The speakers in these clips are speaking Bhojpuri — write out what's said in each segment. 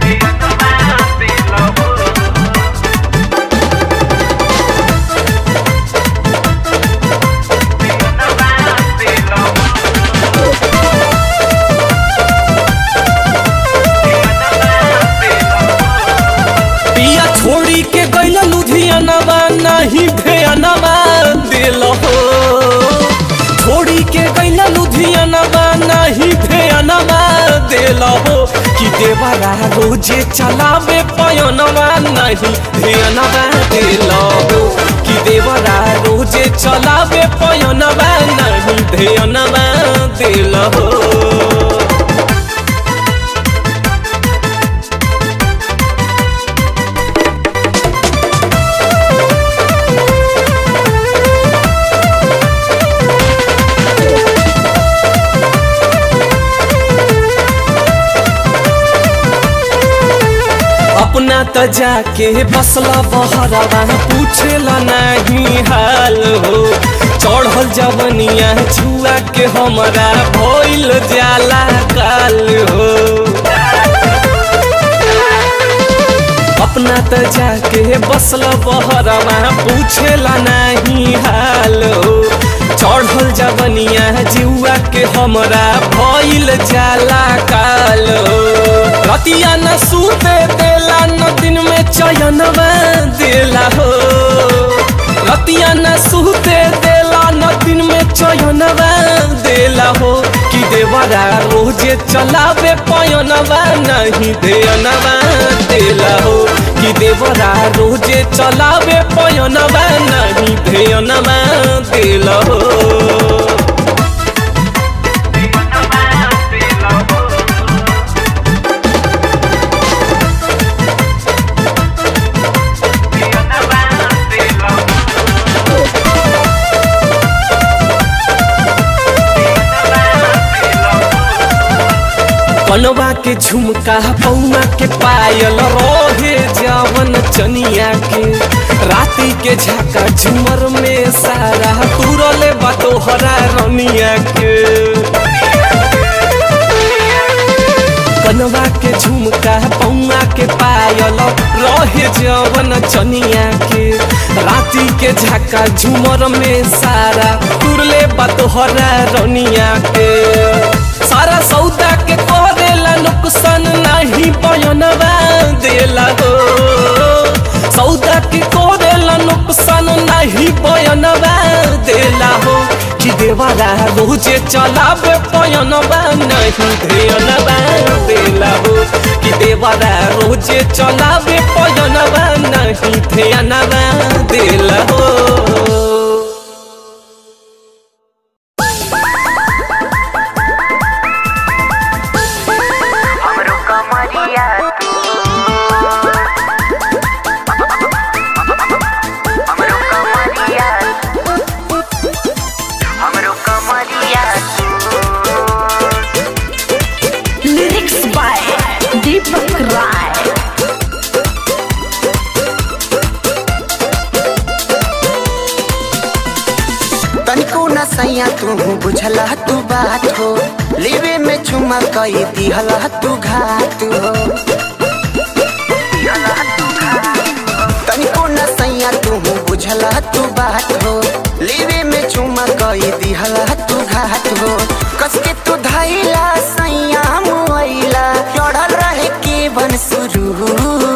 पिया छोड़ी के गैल लुधियानवा नहीं भेयनवा दिल हो छोड़ी के गैल लुधियानवा नहीं भेयनवा दिल हो कि देवरा रोजे चलावे पयनवा नहीं भेयनवा दिल हो कि देवरा रोजे चलावे पयनवा नहीं भेयनवा दिल हो अपना त जाके बसला बहरवा पूछेला नहीं हाल हो चढ़ल जवनिया छुआ के हमरा भइल जाला काल हो अपना त जाके बसला बहरवा पूछेला नहीं हाल हो चढ़ल जवनिया जुआ के हमरा भइल जाला काल हो रतिया न सूते देला न दिन में चयनवा देला हो रतिया न सूते देला न दिन में चयनवा देला हो कि देवरा रोजे चलावे पयनवा नहीं देनवा देला हो कि देवरा रोजे चलावे पयनवा नहीं देनवा देला हो कनवा के झुमका पौना के पायल रोहे जावन चनिया के राती के झाका झुमर में सारा तुरले बतोहरा रनिया के कनवा के झुमका पौना के पायल रहे जवन चनिया के राती के झाका झुमर में सारा तुरले बतोहरा रनिया के सारा सौदा के करेला नुकसान नहीं बयनवा देला हो सौदा के करेला नुकसान नहीं बयनवा देला हो कि देवरा रोजे चलावे पयनवा नहीं धेयनवा देला हो कि देवरा रोजे चलावे पयनवा नहीं धेयनवा देला हो हमरो कमरिया तू हमरो कमरिया हमरो कमरिया लिरिक्स बाय दीपक राय तनिको न सैया तू बुझला तू बात हो लेवे में चुमा कई दिहला तू घात हो तनिको न सैया तू बुझला तू बात हो लेवे में चुमा कई दिहला तू घात हो कसके तू धैला सैया मुआइला चढ़ल रहे के बन शुरू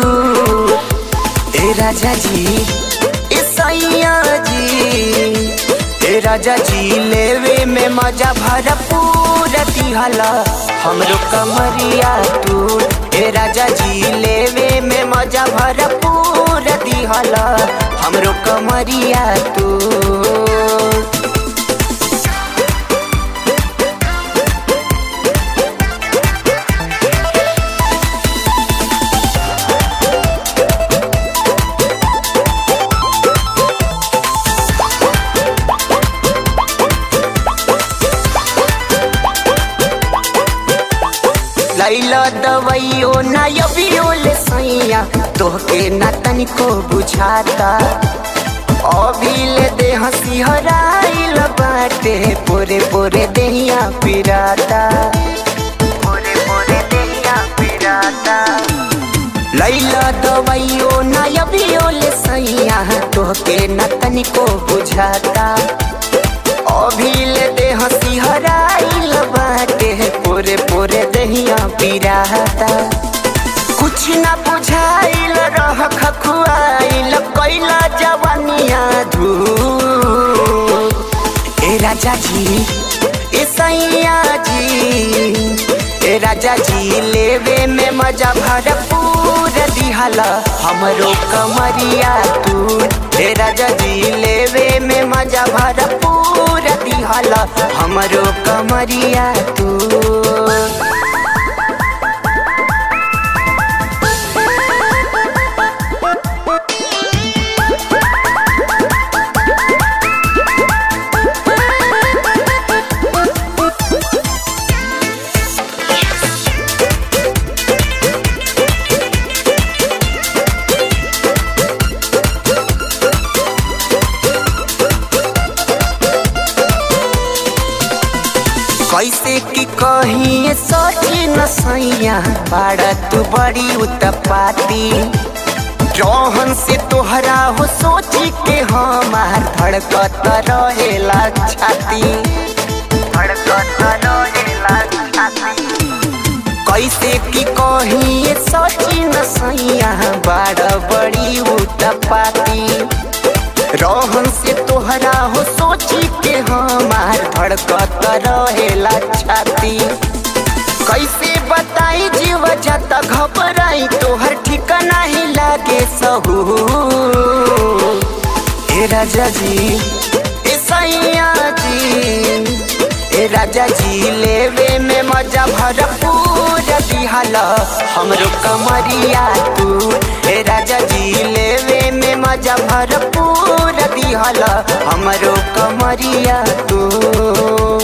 ए राजा जी ए सैया जी ए राजा जी लेवे में मजा भरपूर दिहला हमरो कमरिया तू ए राजा जी लेवे में मजा भरपूर दिहला हमरो कमरिया तू लैला दवाइयो ना यबियो ले सैया तोहके ना तनिको बुझाता अभी ले दे हंसी हराइल बाटे पोरे पोरे देहिया पिराता पोरे पोरे देहिया पिराता खैला दवाइयो ना अभियो ले सैया तोहके न तनिको बुझाता अभी ले दे हंसी हराइल बाटे पूरे पूरे दहिया पिराता कुछ ना बुझाइल रह खखुआइल कैला जवानिया धू ए राजा जी ए सैया जी ए राजा जी लेवे में मजा भरपूर दिहला हमरो कमरिया तू ए राजा जी लेवे में मजा भरपूर दिहला हमरो कमरिया तू कैसे की कही सोची न सैया बाड़ा तू बड़ी उत्पाती रोहन से तोहरा हो सोची के हमार धड़कत रहेला छाती धड़कत रहेला छाती कैसे की कही सोची न सैया बाड़ा बड़ी उत्पाती रोहन से तोहरा हो सोची के हमार धड़कत रहेला छाती कैसे बताई जीव जाता घबराई तोहर ठिकाना ही लागे सहू ए राजा जी ए सैया जी ए राजा जी लेवे में मजा भरपूर दिहला हमरो कमरिया तू ए राजा जी लेवे में मजा भरपूर दिहला हमरो कमरिया तू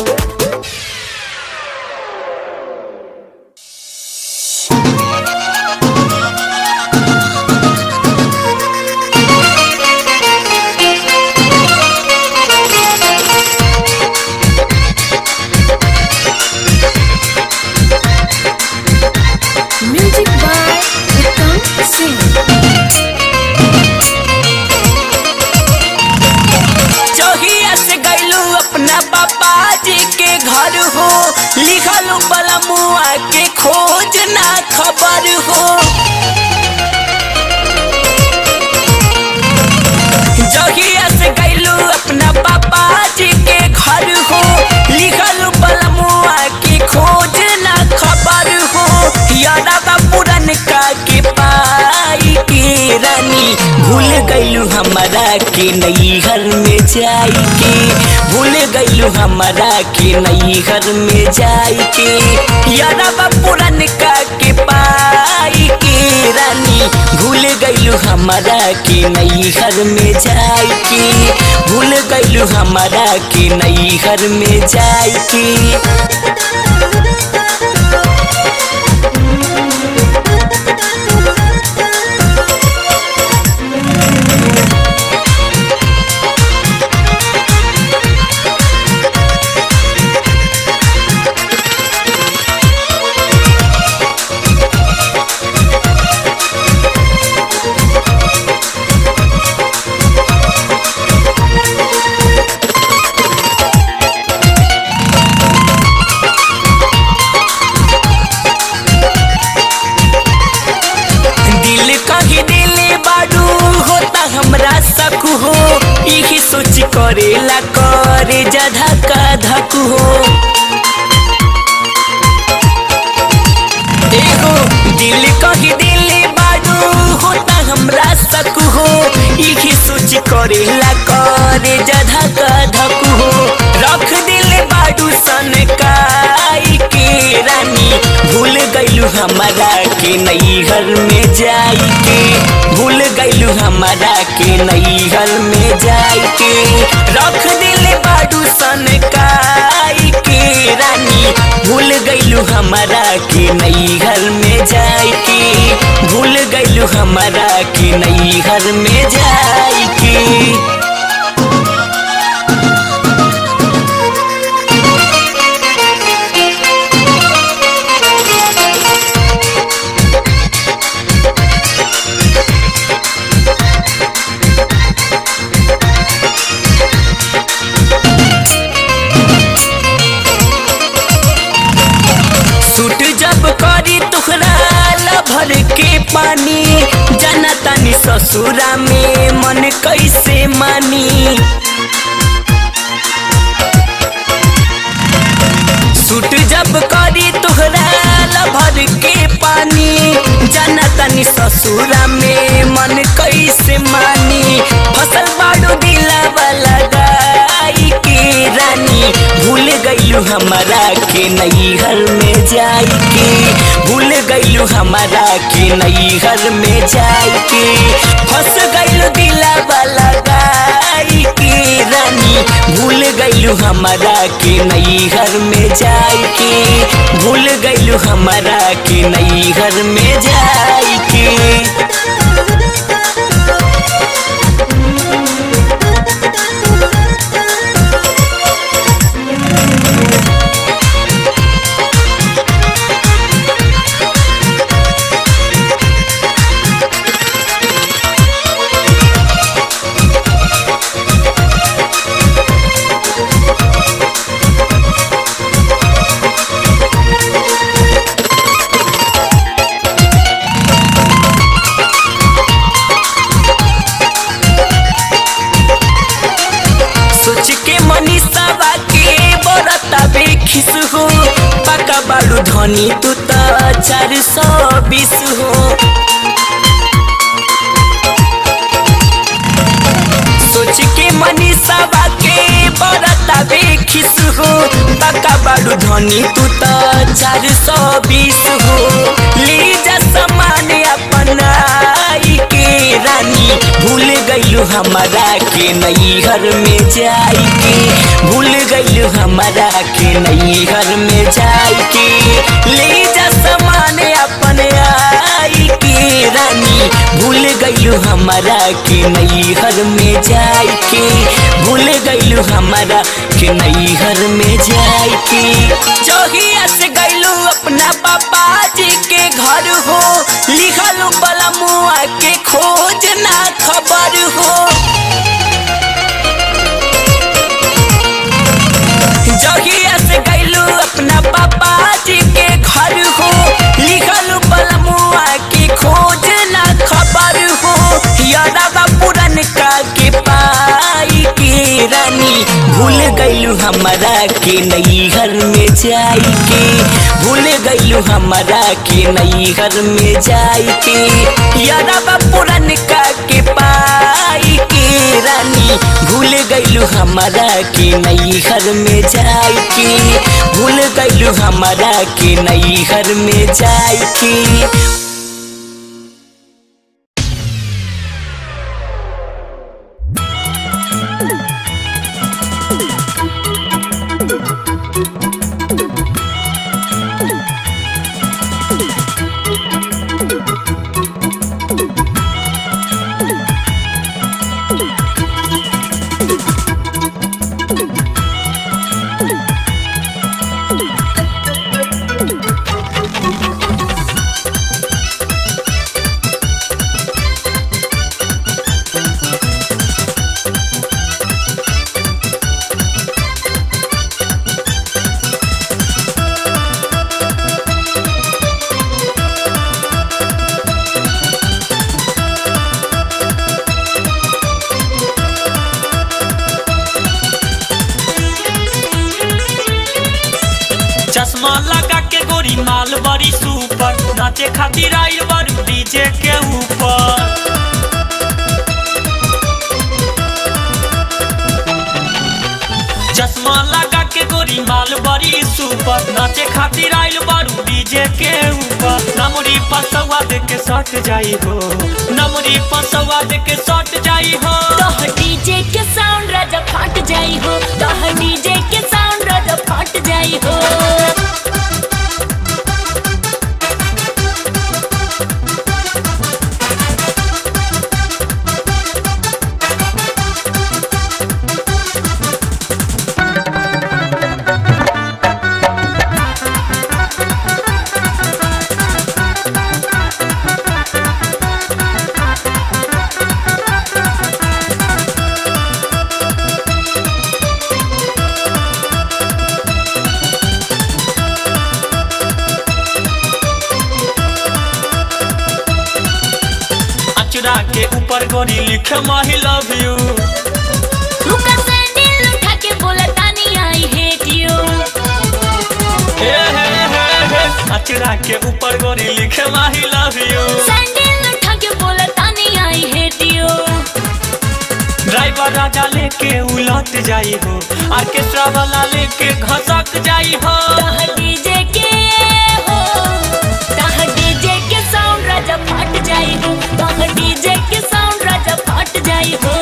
Music by Uttam Singh. चौहिया से गैलू अपना पापा जी के घर हो लिखल बलमुआ के खोज ना खबर हो जहिया से गैलू अपना पापा जी के घर हो लिखल बलमुआ के खोज ना खबर हो यादा पुरन का के पाई के रानी भूल गैलू हमारा के नैहर में जाई के भूल गैलू हमारा के नैहर में जाई के यादा पुरन का के पाई के रानी भूल गैलू हमारा के नैहर में जाई के भूल गैलू हमारा के नैहर में जाई के दिल कही दिल बाडू होता हमरा सक हो यही सोच करेला करे जा धका धक हो एगो दिल कही दिल बाडू होता हमरा सक हो यही सोच करेला करे जा धका धक हो रख दिल बाडू सन काई के रानी भूल गैलू हमारा के नैहर में जाई के भूल गैलू हमारा के नैहर में जाई के रख दिल बाडू सन काई के रानी भूल गैलू हमारा के नैहर में जाई के भूल गैलू हमारा के नैहर में जाई के भर के पानी जनतानी ससुरा में मन कैसे मानी सूट जब करी तोहरा भर के पानी जनतानी ससुरा में मन कैसे मानी फसल बाड़ू दिला वाला गाई के रानी भूल गईलू हमारा के नैहर में जाई के भूल गईलू हमारा के नैहर में जाई के फंस गईलू दिला वाला गाई के रानी भूल गईलू हमारा के नैहर में जाई के भूल गईलू हमारा के नैहर में जाई के सोच के मनीषा के बरता बेखिस हो पका बाड़ू धनी तू त चार सौ बीस हो सोच के मनीषा के बरता बेखिस हो पका बाड़ू धनी तू त चार सौ बीस हो ले जा सामान अपनाई के रानी भूल गईलू हमारा के नैहर में जाई के भूल गईलू हमारा के नैहर में जाई के ले जा सामान अपन आई के रानी भूल गईलू हमारा के नैहर में जाई के भूल गईलू हमारा के नैहर में जाई के जोहिया से गईलू अपना पापा जी के घर हो लिखल बलमुआ के खोज ना खबर हो जहिया से गईलू अपना पापा जी के घर हो लिखल बलमुआ के खोज ना खबर हो यादवा पुरन का के पाई के रानी भूल गईलू हमारा के नैहर में जाई के भूल गईलू हमारा के नैहर में जाई के यादवा पुरन का के पाई के रानी भूल गईलू हमारा के नैहर में जाई के भूल गईलू हमारा के नैहर में जाई के चश्मा लगा के गोरी माल बड़ी सुपर नाचे खातिर आइल बारू डीजे के ऊपर चश्मा लगा के गोरी माल बड़ी सुपर नाचे खातिर आइल बारू डीजे के ऊपर नमरी पसवा दे के सट जाई हो नमरी पसवा दे के सट जाई हो तोह डीजे के साउंड राजा फाट जाई हो तोह डीजे के साउंड राजा फाट जाई हो के ऊपर गोरी लिखे माही लव यू रुका सैंडल उठा के बोला तानी आई हेट यू हे हे हे हे अचरा के ऊपर गोरी लिखे माही लव यू सैंडल उठा के बोला तानी आई हेट यू ड्राइवर राजा लेके उलट जाई हो ऑर्केस्ट्रा वाला लेके घसक जाई हो ताह डीजे के हो ताह डीजे के साउंड राजा फट जाई हो ताह डीजे के साउंड राजा फट जाई हो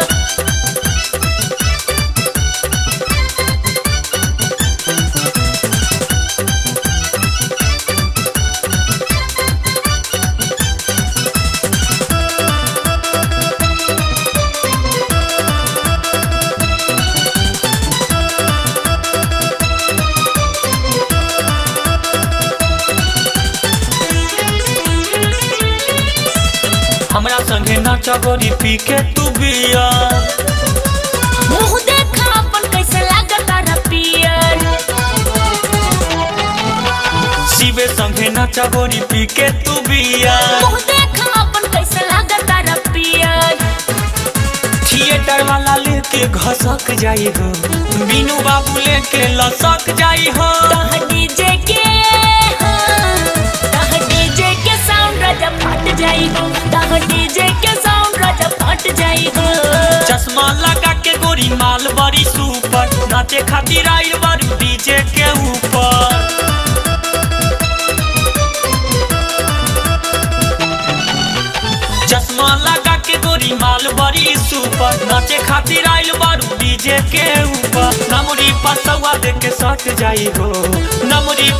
हमरा संगे नाचा गोरी पी के तू बिया मुंह देखा अपन कैसे लागता रपियर शिवे संगे नाचा गोरी पी के तू बिया मुंह देखा अपन कैसे लागता रपियर थिएटर वाला लेके घसक जाई हो बीनू बाबू लेके लसक जाई हो ताह डीजे के हो ताह डीजे के साउंड राजा फट जाई हो ताह डीजे के साउंड राजा फट जाई हो चश्मा लगा के गोरी माल बड़ी सुपर नाचे खातिर आइल बारू डीजे के ऊपर चश्मा लगा के गोरी माल बड़ी सुपर नाचे खातिर आइल बारू डीजे के ऊपर नमरी पसवा दे के सट जाई हो नमरी